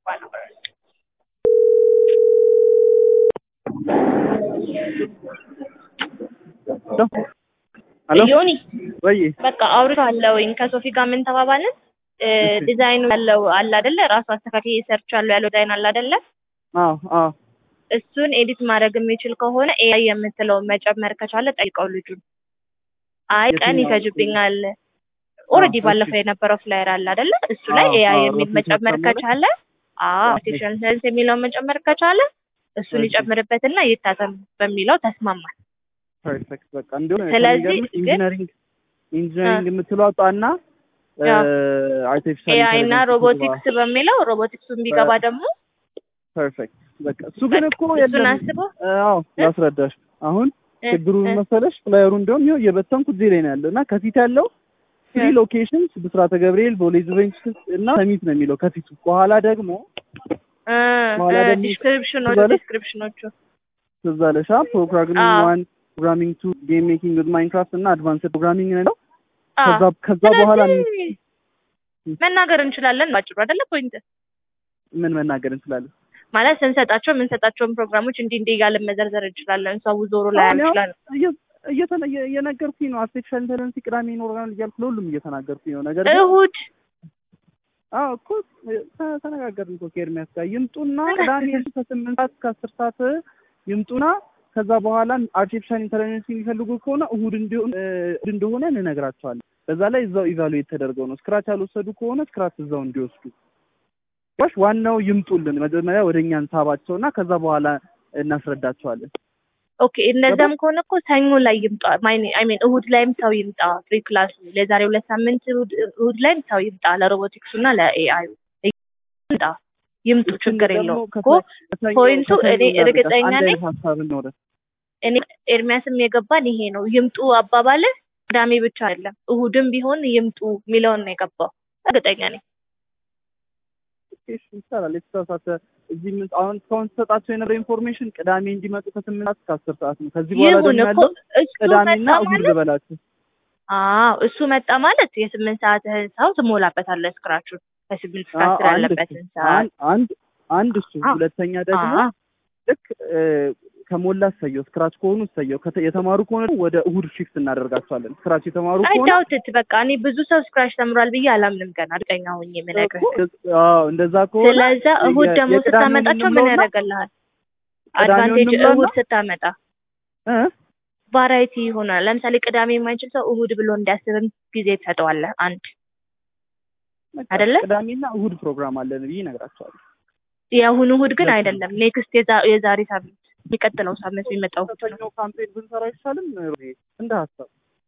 ሄሎ ዮኒ ወይ በቃ አውርቻለሁኝ ከሶፊ ጋር ምን ተባባልን? ዲዛይኑ ያለው አለ አይደለ? ራሱ አስተካክዬ ሰርቻለሁ ያለው ዲዛይን አለ አይደለ? አዎ አዎ እሱን ኤዲት ማድረግ የሚችል ከሆነ ኤአይ የምትለውን መጨመር ከቻለ ጠይቀው ልጁን። አይ ቀን የትኛው? ይፈጅብኛል። ኦልሬዲ አዎ፣ ባለፈው የነበረው ፍላየር አለ አይደለ? እሱ ላይ አዎ፣ ኤአይ አዎ፣ የሚል ሮቴት መጨመር መጨመር? ከቻለ አዎ አርቲፊሻል ኢንተለጀንስ የሚለውን መጨመር ከቻለ እሱን እሺ። ይጨምርበትና ይታተም በሚለው ተስማማል። ፐርፌክት በቃ እንዲሁም ስለዚህ ከሚገርምሽ ግን- ኢንጂነሪንግ ኢንጂነሪንግ የምትለው አውጣና ያው አርቲፊሻል ኤአይ እና ሮቦቲክስ በሚለው ሮቦቲክሱን ቢገባ ደግሞ ፐርፌክት በቃ እሱ ግን እኮ እሱን የለም አስበው አዎ ላስረዳሽ አሁን እ- ችግሩ ምን እ- መሰለሽ ፍላየሩ እንዲሁም ይኸው እየበተንኩት እዚህ ላይ ነው ያለው እና ከፊት ያለው ትሪ እ- ሎኬሽንስ ብስራተ ገብርኤል ቦሌ ዙቬንቱስ እና ሰሚት ነው የሚለው ከፊቱ በኋላ ደግሞ እ፣ በኋላ እ፣ ደግሞ ዲስክሪፕሽኖቹ ትዛለች? ዲስክሪፕሽኖቹ ትዝ አለሽ ፕሮግራሚንግ አዎ። ዋን ፕሮግራሚንግ ቱ ጌም ሜኪንግ ዊዝ ማይንክራፍት እና አድቫንስድ ፕሮግራሚንግ ነው አ፣ ከዛ ከዛ በኋላ ስለዚህ መናገር እንችላለን ባጭሩ አይደለ ፖይንት ምን መናገር እንችላለን ማለት ስንሰጣቸው የምንሰጣቸውን ፕሮግራሞች እንዲህ እንዲህ እያልን መዘርዘር እንችላለን ሰው ዞሮ ላይ አሁን ያው ይችላል እየ- እየተነ- እየ- እየነገርኩኝ ነው አርቲፊሻል ኢንተለጀንስ ቅዳሜ ይኖረናል እያልኩ ለሁሉም እየተናገርኩኝ ነው ነገር ግን እሁድ አዎ እኮ ተ- ተነጋገርን እኮ ከኤርሚያስ ጋር ይምጡና ቅዳሜ ከስምንት ሰዓት እስከ አስር ሰዓት ይምጡና ከዛ በኋላ አርቲፊሻል ኢንተለጀንስ የሚፈልጉ ከሆነ እሁድ እንዲሆን እ፣ እሁድ እንደሆነ እንነግራቸዋለን። በዛ ላይ እዛው ኢቫሉዌት ተደርገው ነው ስክራች ያልወሰዱ ከሆነ ስክራች እዛው እንዲወስዱ ዋሽ ዋናው ይምጡልን መጀመሪያ ወደ እኛ እንሳባቸውና ከዛ በኋላ እናስረዳቸዋለን። ኦኬ እነዛም ከሆነ እኮ ሰኞ ላይ ይምጣ አይ ሚን እሁድ ላይም ሰው ይምጣ ፍሪ ክላስ ለዛሬ ሁለት ሳምንት እሁድ እሁድ ላይም ሰው ይምጣ ለሮቦቲክሱ እና ለኤአይ ይምጣ ይምጡ ችግር ደግሞ የለውም እኮ ከሰ- ከሰኞ- ፖይንቱ ከሰኞ እኔ እናድርጋት። እርግጠኛ አንድ ነኝ አይነት ሀሳብ እንውረድ። እኔ ኤርሚያስም የገባን ይሄ ነው ይምጡ አባባል ቅዳሜ ብቻ አይደለም እሁድም ቢሆን ይምጡ የሚለውን ነው የገባው እርግጠኛ ነኝ እሺ ይቻላል። የተሳሳተ እዚህ ምን አሁን እስካሁን ተሰጣቸው የነበረ ኢንፎርሜሽን ቅዳሜ እንዲመጡ ከስምንት ሰዓት እስከ አስር ሰዓት ነው። ከዚህ በኋላ ይሁን ደግሞ እኮ ያለው እሱ ቅዳሜና መጣ እሁድ ማለት ልበላችሁ። አዎ እሱ መጣ ማለት የስምንት ሰዓትህን ሰው ትሞላበታለህ ስክራቹን ከስምንት እስከ አዎ፣ አስር አንድ ያለበትን እሱ ሰዓት አንድ አንድ አንድ እሱ አዎ። ሁለተኛ ደግሞ አዎ ልክ እ፣ ከሞላ እሰየው፣ ስክራች ከሆኑ እሰየው፣ ከተ- የተማሩ ከሆነ ወደ እሁድ ሺፍት እናደርጋቸዋለን። ስክራች የተማሩ አይ ከሆነ ዳውትት በቃ እኔ ብዙ ሰው ስክራች ተምሯል ብዬ አላምንም ገና እርግጠኛ ሆኜ የምነግርህ እኮ፣ አዎ እንደዛ ከሆነ ስለዛ እሁድ የ- ደግሞ የቅዳሜውን ስታመጣቸው ምን እንምለውና ያደርግልሃል ቅዳሜውን አድቫንቴጅ እንምለውና እሁድ ስታመጣ እ ቫራይቲ ይሆናል ለምሳሌ ቅዳሜ የማይችል ሰው እሁድ ብሎ እንዲያስብም ጊዜ ትሰጠዋለህ አንድ በቃ አይደለ? ቅዳሜና እሁድ ፕሮግራም አለን ብዬ እነግራቸዋለሁ። የአሁኑ እሁድ ግን ሁለት አይደለም ኔክስት የዛሬ ሳምንት የሚቀጥለው ሳምንት የሚመጣው እሁድ ነው ሰኞ ካምፔን ብንሰራ አይሻልም? እንደ ሀሳብ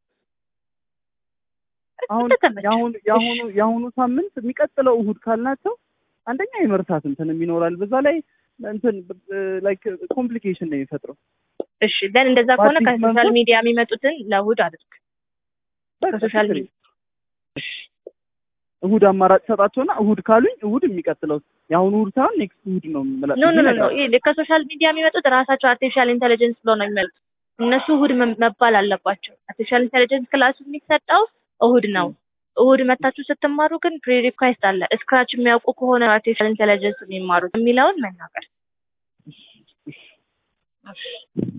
አሁን እንደተመቸህ። የአሁኑ የአሁኑ የአሁኑ ሳምንት የሚቀጥለው እሁድ ካልናቸው አንደኛ የመርሳት እንትንም ይኖራል። በዛ ላይ እንትን ላይክ ኮምፕሊኬሽን ነው የሚፈጥረው። እሺ ደን እንደዛ ከሆነ በአዲስ ከሶሻል መንፈስ- ሚዲያ የሚመጡትን ለእሁድ አድርግ በቃ ከሶሻል ችግር ሚዲያ የለም። እሁድ አማራጭ ሰጣቸውና እሁድ ካሉኝ እሁድ የሚቀጥለው የአሁኑ እሁድ ሳይሆን ኔክስት እሁድ ነው የምላ- ኖ ኖ ኖ ኖ እነግራቸዋለሁ። ይሄ ከሶሻል ሚዲያ የሚመጡት ራሳቸው አርቲፊሻል ኢንቴሊጀንስ ብሎ ነው የሚመጡት። እነሱ እሁድ መ- መባል አለባቸው። አርቲፊሻል ኢንቴሊጀንስ ክላሱ የሚሰጠው እሁድ ነው። እሁድ መታችሁ ስትማሩ ግን ፕሪ ሪኳይስት አለ። ስክራች የሚያውቁ ከሆነ አርቲፊሻል ኢንቴሊጀንስ የሚማሩት የሚለውን መናገር